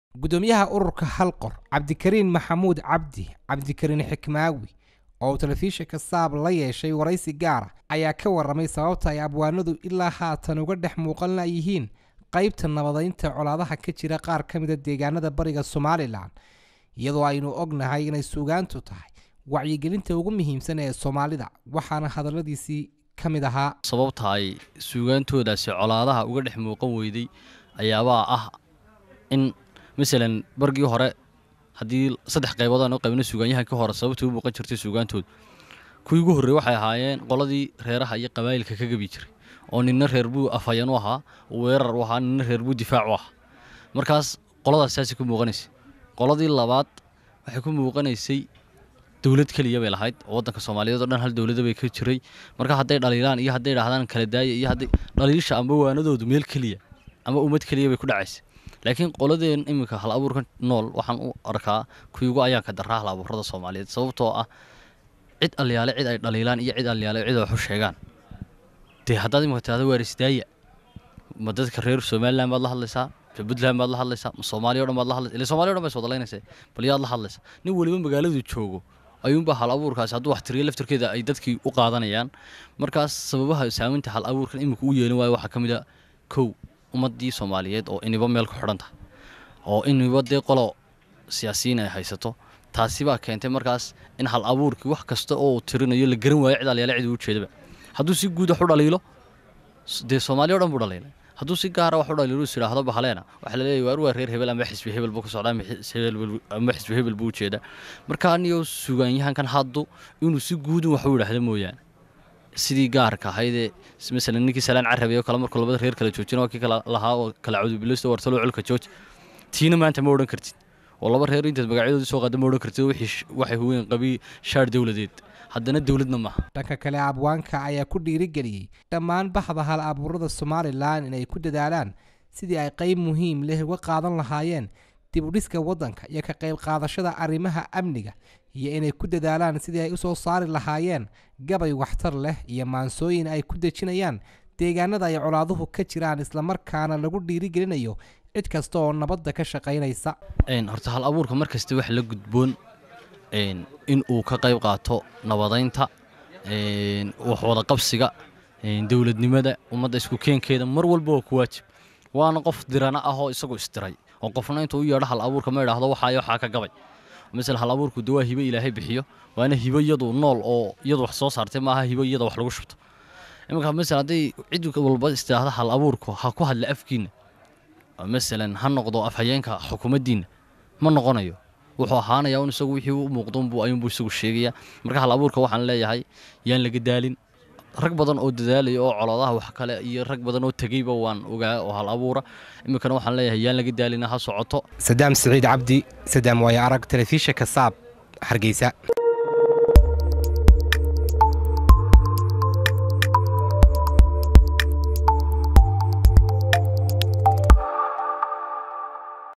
gudoomiyaha ururka halqor cabdikariin maxamuud cabdi cabdikariin xikmaawi oo uu telefishinka saab la yeeshay waraysi gaara ayaa ka waramay sababta ay abwaanadu ilaa haatan uga dhex muuqan layihiin qaybta nabadaynta colaadaha ka jira qaar ka mida deegaanada bariga somalilan iyadoo aynu ognahay inay suugaantu tahay wacyigelinta ugu muhiimsan ee soomaalida waxaana hadalladiisii ka mid ahaa sababta ay suugaantoodaasi colaadaha uga dhex muuqan weyday ayaabaa ah in masalan bargii hore haddii saddex qaybood aan u qaybno suugaanyahankii hore sababtii u muuqan jirtay suugaantooda kuwii ugu horrey waxay ahaayeen qoladii reeraha iyo qabaa'ilka ka gabi jiray oo ninna reer buu afhayan u ahaa weerar u ahaa ninna reer buu difaac u ahaa markaas qoladaas saasay ku muuqanaysay qoladii labaad waxay ku muuqanaysay dowlad keliya bay lahayd oo waddanka soomaaliyeed oo dhan hal dowlada bay ka jiray marka hadday dhaliilaan iyo hadday dhahdaan kala daaya iyo hadday dhaliisha amba waanadoodu meel keliya ama ummad keliya bay ku dhacaysay laakiin qoladeen iminka hal abuurka nool waxaan u arkaa kuyugu ayaan ka daraa hal abuurada soomaaliyeed sababtoo ah cid alyaale cid ay dhaliilaan iyo cid alyaale cid ay wax u sheegaan dee haddaad imika tirahdo waarisdaaya ma dadka reer somaliland baad la hadlaysaa ma puntland baad la hadlaysaa ma soomaaliya o dhan baad la hadlaysa ila somaaliya o dhan bay swadalaynaysa bal yaad la hadlaysaa nin weliba magaaladu joogo ayuunbaa hal abuurkaasi hadduu wax tiriyo laftarkeeda ay dadkii u qaadanayaan markaas sababaha saameynta hal abuurkan imika u yeelin waayo waxaa ka mid a kow ummaddii soomaaliyeed oo iniba meel ku xidhan tahay oo iniba dee qolo siyaasiyiin ay haysato taasi baa keentay markaas in hal abuurkii wax kasta oo uu tirinayo la garan waayo cid alyaale cid uu jeedaba hadduu si guud wax u dhaliilo dee soomaaliya o dhan buu dhaliilay hadduu si gaara wax u dhaliilo is idhaahdo bahaleena waxaa laleeyahy waar waa reer hebel ama xisbi hebel buu ka socdaa ama xisbi hebel buu ujeedaa marka aniyo sugaanyahankan haddu inuu si guudun wax u idhaahdo mooyaane sidii gaarka ahaydee masalan ninkii salaan carabi oo kale markuu labada reer kala joojina waa kii kala lahaa oo kala cudubilaysto wartalo colka jooj tiina maanta ma odhan kartid oo laba reer intaad magacyadoodii soo qaada ma odhan kartid waxay huween qabii shaar dowladeed haddana dowladna maaha dhanka kale abwaanka ayaa ku dhiirigeliyey dhammaan baxda hal abuurada somalilan inay ku dadaalaan sidii ay qayb muhiim leh uga qaadan lahaayeen dib u dhiska waddanka iyo ka qayb qaadashada arrimaha amniga iyo inay ku dadaalaan sidii ay u soo saari lahaayeen gabay waxtar leh iyo maansooyin ay ku dejinayaan deegaanada ay colaaduhu ka jiraan islamarkaana lagu dhiirigelinayo cid kasta oo nabadda ka shaqaynaysa horta hal abuurka mar kasta wax la gudboon in uu ka qayb qaato nabadaynta wax wada qabsiga dowladnimada ummadda isku keenkeeda mar walba waa ku waajib waana qof dirana ah oo isagu isdiray oo qofna intuu u yeedho hal abuurka ma idhaahdo waxaa waxaa ka gabay masala hal abuurku de waa hibo ilaahay bixiyo waana hibo iyadu nool oo iyadu wax soo saartay maaha hibo iyada wax lagu shubto iminka masala hadday cid walba istiraahdo hal abuurku ha ku hadla afkiina masalan ha noqdo afhayeenka xukuumaddiinna ma noqonayo wuxuu ahaanayaa un isagu wixii u muuqdoonbuu ayuunbuu isagu sheegayaa marka hal abuurka waxaan leeyahay yaan laga daalin rag badan oo dadaalaya oo coladaha wax kale iyo rag badan oo tegeyba waan ogaa oo hal abuura iminkana waxaan leeyahay yaan laga daalina ha socoto sadaam siciid cabdi sadaam waayo arag telefishinka saab hargeysa